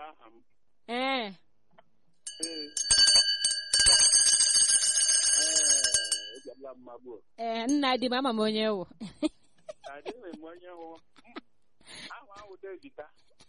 aha m ee ee ee ejiala mma gbuo ee nna di m ama m onye wụ adịghị m onye hụ ahụ ahụ dejita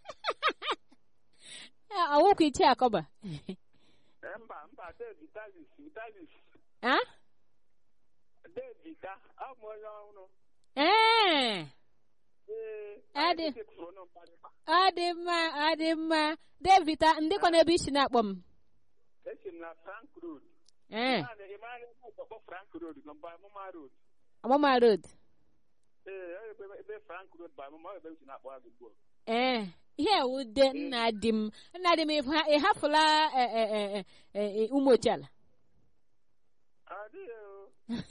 ọwụkwa iche akọba mba mba dejitalis vitalis a dejita abụ m onye ọhụrụ ee ee Adị. anyị chefuru ụnụ mkparịta ọ dị mma ọ dị mma devita ndịkwa n'ebe isi na-akpọ m esi m na frank road ee Naanị ị maara ebe ọkpọkpọ frank road nọ mgbe amụma road ọmụma road ee ọ ebe ebe frank road bụ amụma ọ ebe m si na-akpọ gị ugbu a ee ihe wude nna di m nna di m ịha- ị hafụla e, e, e, e, e, e, ụmụ ochiala adịghị o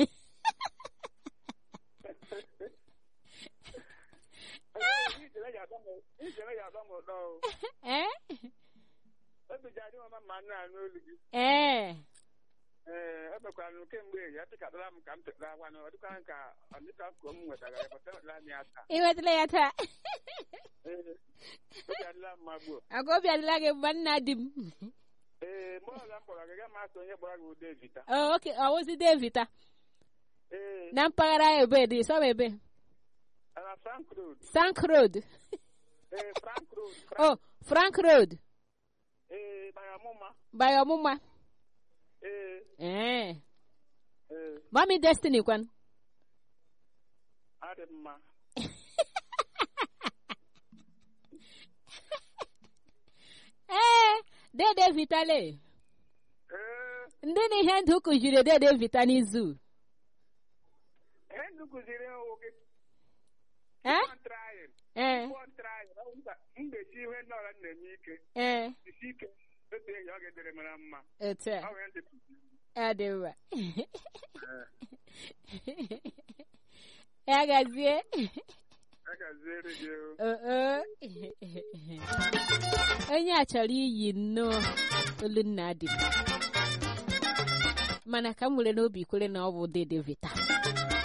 ijere ya agba m ụtọ o ee obi ji adị m mma ma nna anụ olu gị ee ee ebekwara m kemgbe ya chịkatara m ka m tetara agwa na ọ dịkwa ka ọ dịka ka m nwetara ya bata ọdịla m ya taa ị nwetala ya taa ee obi adịla m mma gbuo agwa obi adịla gị mgbe nna di m ee mgbe ọzọ m kpọrọ gị ga masị onye gbara gị ụda evita Oh, oke ọwụzi devita ee na mpaghara ebe dị sọm ebe na frank road stank road ee frank road oh frank road ee mara ọmụma by ọmụma ee ee ee mami destiny kwan adị mma ee dede vitale ee ndị na ihe ndụ kụziri dede vita n'izu ihe ndụ kụziri ịhụ gị ee trying ee Before trying, ọ bụ m ga-esi ihe ndị ọra na-eme ike ee isi ike otu enyi ọ ga-edere mara mma otu a ọ nwere ndị kụziri ọ dị mma ya gazie a ga-azere gị o. Oh, oh. onye a chọrọ iyi nnọọ olu nna dị m mana ka m nwere n'obi kwere na ọ bụ dede vita